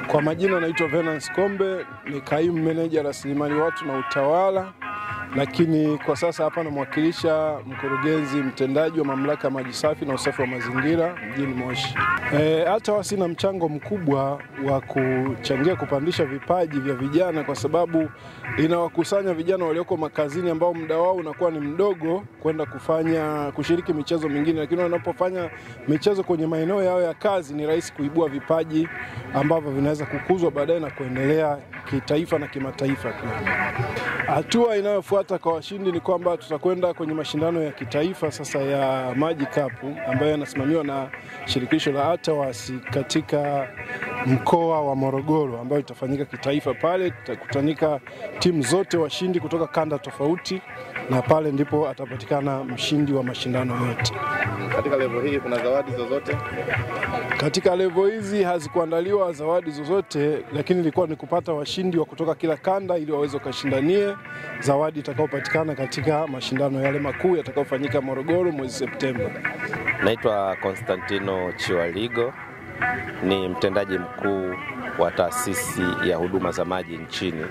Kwa majina naitwa Venance Kombe, ni kaimu meneja rasilimali watu na utawala, lakini kwa sasa hapa namwakilisha mkurugenzi mtendaji wa mamlaka ya maji safi na usafi wa mazingira mjini Moshi. E, hata wasi na mchango mkubwa wa kuchangia kupandisha vipaji vya vijana, kwa sababu inawakusanya vijana walioko makazini ambao muda wao unakuwa ni mdogo kwenda kufanya kushiriki michezo mingine, lakini wanapofanya michezo kwenye maeneo yao ya kazi ni rahisi kuibua vipaji ambavyo vinaweza kukuzwa baadaye na kuendelea kitaifa na kimataifa pia. Hatua inayofuata kwa washindi ni kwamba tutakwenda kwenye mashindano ya kitaifa sasa ya Maji Cup ambayo yanasimamiwa na shirikisho la ATAWAS katika mkoa wa Morogoro ambayo itafanyika kitaifa. Pale tutakutanika timu zote washindi kutoka kanda tofauti, na pale ndipo atapatikana mshindi wa mashindano yote. Katika level hii kuna zawadi zozote? Katika levo hizi hazikuandaliwa zawadi zozote, lakini ilikuwa ni kupata washindi wa kutoka kila kanda ili waweze wakashindanie zawadi itakayopatikana katika mashindano yale makuu yatakayofanyika Morogoro mwezi Septemba. Naitwa Konstantino Chiwaligo, ni mtendaji mkuu wa taasisi ya huduma za maji nchini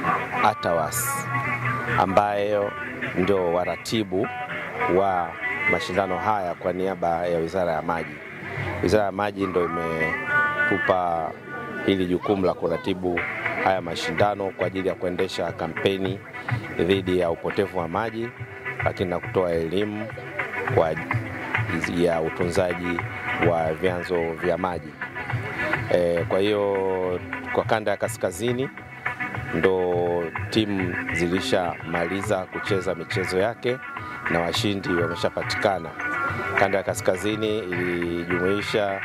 ATAWAS, ambayo ndio waratibu wa mashindano haya kwa niaba ya Wizara ya Maji. Wizara ya Maji ndio imetupa hili jukumu la kuratibu haya mashindano kwa ajili ya kuendesha kampeni dhidi ya upotevu wa maji, lakini na kutoa elimu kwa ya utunzaji wa vyanzo vya maji. E, kwa hiyo kwa kanda ya kaskazini ndo timu zilishamaliza kucheza michezo yake na washindi wameshapatikana. Kanda ya kaskazini ilijumuisha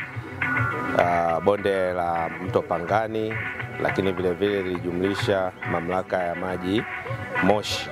uh, bonde la mto Pangani, lakini vilevile ilijumlisha mamlaka ya maji Moshi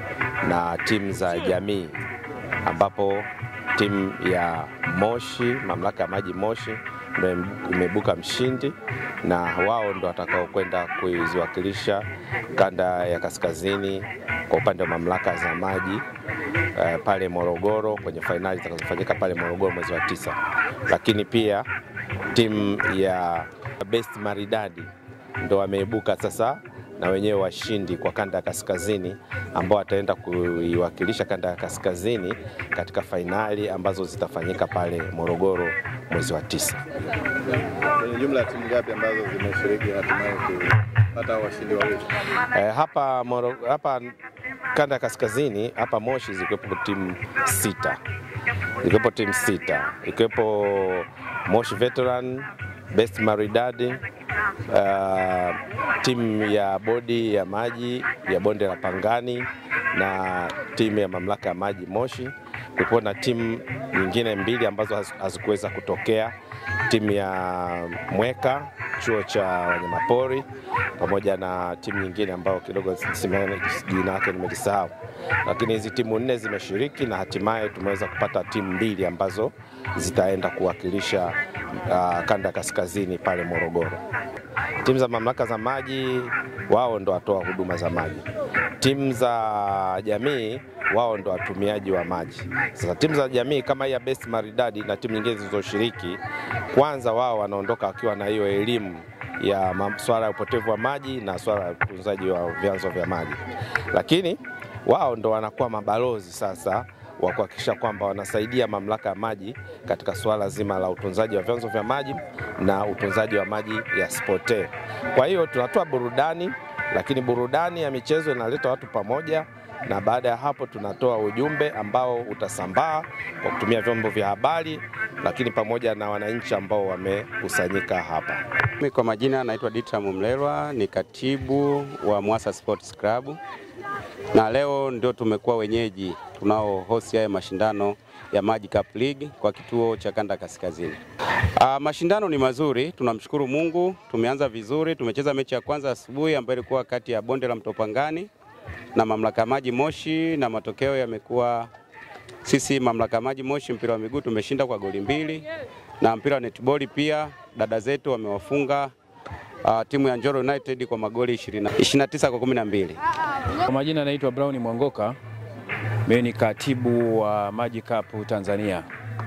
na timu za jamii, ambapo timu ya Moshi, mamlaka ya maji Moshi ndio imeibuka mshindi na wao ndo watakao kwenda kuiwakilisha kanda ya kaskazini kwa upande wa mamlaka za maji eh, pale Morogoro kwenye fainali zitakazofanyika pale Morogoro mwezi wa tisa. Lakini pia timu ya Best Maridadi ndo wameibuka sasa na wenyewe washindi kwa kanda ya kaskazini ambao wataenda kuiwakilisha kanda ya kaskazini katika fainali ambazo zitafanyika pale Morogoro mwezi wa tisa. Kwenye jumla ya timu ngapi ambazo zimeshiriki hatimaye kupata washindi wawili? Eh, hapa, Moro, hapa kanda ya kaskazini hapa Moshi zikiwepo timu sita, zikiwepo timu sita ikiwepo Moshi Veteran, Best Maridadi, uh, timu ya bodi ya maji ya bonde la Pangani na timu ya mamlaka ya maji Moshi. Kulikuwa na timu nyingine mbili ambazo hazikuweza kutokea, timu ya Mweka chuo cha wanyamapori pamoja na timu nyingine ambayo kidogo jina lake nimelisahau, lakini hizi timu nne zimeshiriki na hatimaye tumeweza kupata timu mbili ambazo zitaenda kuwakilisha uh, kanda ya kaskazini pale Morogoro. Timu za mamlaka za maji wao ndo watoa huduma za maji, timu za jamii wao ndo watumiaji wa maji. Sasa timu za jamii kama hii ya Best Maridadi na timu nyingine zilizoshiriki, kwanza wao wanaondoka wakiwa na hiyo elimu ya swala ya upotevu wa maji na swala ya utunzaji wa vyanzo vya maji, lakini wao ndo wanakuwa mabalozi sasa wa kuhakikisha kwamba wanasaidia mamlaka ya maji katika suala zima la utunzaji wa vyanzo vya maji na utunzaji wa maji yasipotee. Kwa hiyo tunatoa burudani, lakini burudani ya michezo inaleta watu pamoja, na baada ya hapo tunatoa ujumbe ambao utasambaa kwa kutumia vyombo vya habari, lakini pamoja na wananchi ambao wamekusanyika hapa. Mimi kwa majina naitwa Ditra Mumlelwa, ni katibu wa Mwasa Sports Club, na leo ndio tumekuwa wenyeji tunao host haya mashindano ya Maji Cup League kwa kituo cha kanda kaskazini. Aa, mashindano ni mazuri, tunamshukuru Mungu, tumeanza vizuri. Tumecheza mechi ya kwanza asubuhi ambayo ilikuwa kati ya bonde la mto Pangani na mamlaka ya maji Moshi, na matokeo yamekuwa sisi mamlaka ya maji Moshi mpira wa miguu tumeshinda kwa goli mbili, na mpira wa netball pia dada zetu wamewafunga uh, timu ya Njoro United kwa magoli 20 29 kwa 12. Kwa majina naitwa Brown Mwangoka, mimi ni katibu wa Maji Cup Tanzania.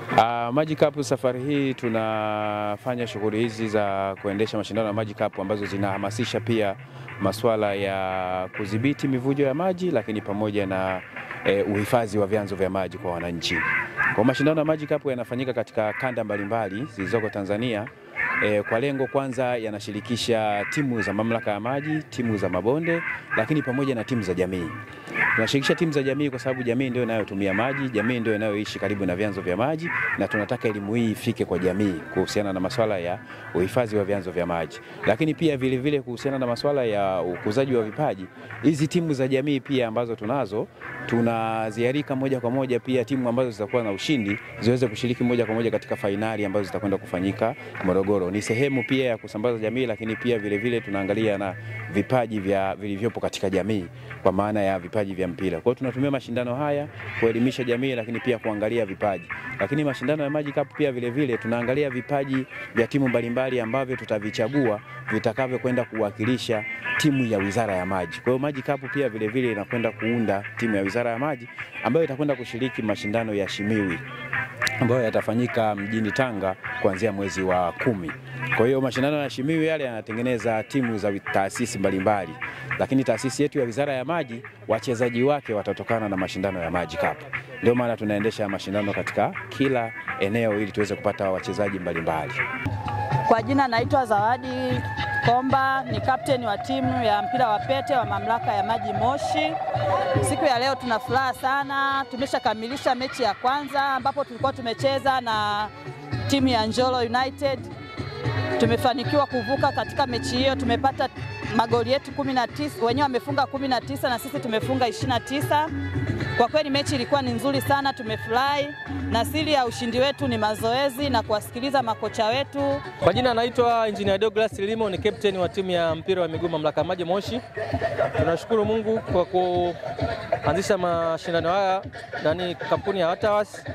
Uh, Maji Cup safari hii tunafanya shughuli hizi za kuendesha mashindano ya Maji Cup ambazo zinahamasisha pia masuala ya kudhibiti mivujo ya maji, lakini pamoja na eh, uhifadhi wa vyanzo vya maji kwa wananchi. Kwa mashindano ya Maji Cup yanafanyika katika kanda mbalimbali zilizoko Tanzania. E, kwa lengo kwanza yanashirikisha timu za mamlaka ya maji, timu za mabonde, lakini pamoja na timu za jamii. Tunashirikisha timu za jamii kwa sababu jamii ndio inayotumia maji, jamii ndio inayoishi karibu na vyanzo vya maji, na tunataka elimu hii ifike kwa jamii kuhusiana na masuala ya uhifadhi wa vyanzo vya maji, lakini pia vile vile kuhusiana na masuala ya ukuzaji wa vipaji. Hizi timu za jamii pia ambazo tunazo tunaziarika moja kwa moja pia timu ambazo zitakuwa na ushindi ziweze kushiriki moja kwa moja katika fainali ambazo zitakwenda kufanyika Morogoro. Ni sehemu pia ya kusambaza jamii, lakini pia vile vile tunaangalia na vipaji vya vilivyopo katika jamii kwa maana ya vipaji vya mpira. Kwa hiyo tunatumia mashindano haya kuelimisha jamii, lakini pia kuangalia vipaji. Lakini mashindano ya Maji Cup pia vile vile tunaangalia vipaji vya timu mbalimbali ambavyo tutavichagua vitakavyokwenda kuwakilisha timu ya Wizara ya Maji. Kwa hiyo Maji Cup pia vile vile inakwenda kuunda timu ya Wizara ya Maji ambayo itakwenda kushiriki mashindano ya Shimiwi ambayo yatafanyika mjini Tanga kuanzia mwezi wa kumi. Kwa hiyo mashindano ya Shimiwi yale yanatengeneza timu za taasisi mbalimbali, lakini taasisi yetu ya Wizara ya Maji wachezaji wake watatokana na mashindano ya Maji Cup. Ndio maana tunaendesha mashindano katika kila eneo ili tuweze kupata wachezaji mbalimbali. Kwa jina naitwa Zawadi Komba, ni kapteni wa timu ya mpira wa pete wa mamlaka ya maji Moshi. Siku ya leo tuna furaha sana, tumeshakamilisha mechi ya kwanza ambapo tulikuwa tumecheza na timu ya Njolo United. Tumefanikiwa kuvuka katika mechi hiyo, tumepata magoli yetu 19, wenyewe wamefunga 19 na sisi tumefunga 29. Kwa kweli mechi ilikuwa ni nzuri sana, tumefurahi na siri ya ushindi wetu ni mazoezi na kuwasikiliza makocha wetu. Kwa jina anaitwa Engineer Douglas Limo, ni captain wa timu ya mpira wa miguu mamlaka ya maji Moshi. Tunashukuru Mungu kwa kuanzisha mashindano haya nani kampuni ya Watawas,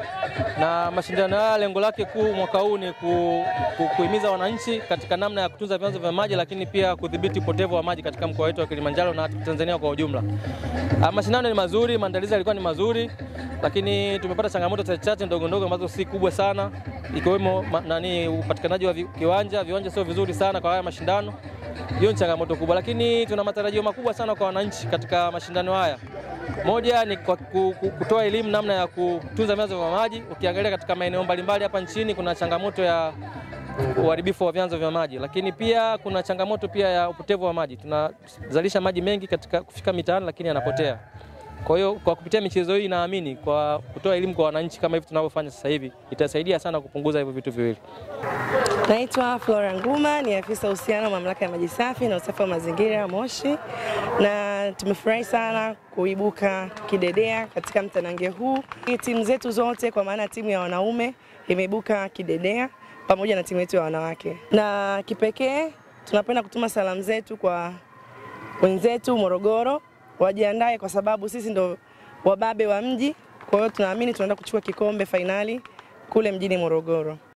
na mashindano haya lengo lake kuu mwaka huu ni ku, ku, kuhimiza wananchi katika namna ya kutunza vyanzo vya maji, lakini pia kudhibiti upotevu wa maji katika mkoa wetu wa Kilimanjaro na Tanzania kwa ujumla. Ah, Mashindano ni mazuri, maandalizi yalikuwa ni mazuri, lakini tumepata changamoto chache ndogo ndogo ambazo si kubwa sana, ikiwemo ma- nani upatikanaji wa vi- kiwanja. Viwanja sio vizuri sana kwa haya mashindano, hiyo ni changamoto kubwa, lakini tuna matarajio makubwa sana kwa wananchi katika mashindano haya. Moja ni kwa ku- ku- kutoa elimu namna ya kutunza vyanzo vya maji. Ukiangalia katika maeneo mbalimbali hapa nchini kuna changamoto ya uharibifu wa vyanzo vya maji, lakini pia kuna changamoto pia ya upotevu wa maji. Tunazalisha maji mengi katika kufika mitaani, lakini yanapotea. Kwa hiyo kwa kupitia michezo hii naamini kwa kutoa elimu kwa wananchi kama hivi tunavyofanya sasa hivi itasaidia sana kupunguza hivyo vitu viwili. Naitwa Flora Nguma, ni afisa uhusiano mamlaka ya maji safi na usafi wa mazingira Moshi, na tumefurahi sana kuibuka kidedea katika mtanange huu. Timu zetu zote kwa maana timu ya wanaume imeibuka kidedea pamoja na timu yetu ya wanawake, na kipekee tunapenda kutuma salamu zetu kwa wenzetu Morogoro, wajiandae kwa sababu sisi ndo wababe wa mji. Kwa hiyo tunaamini tunaenda kuchukua kikombe fainali kule mjini Morogoro.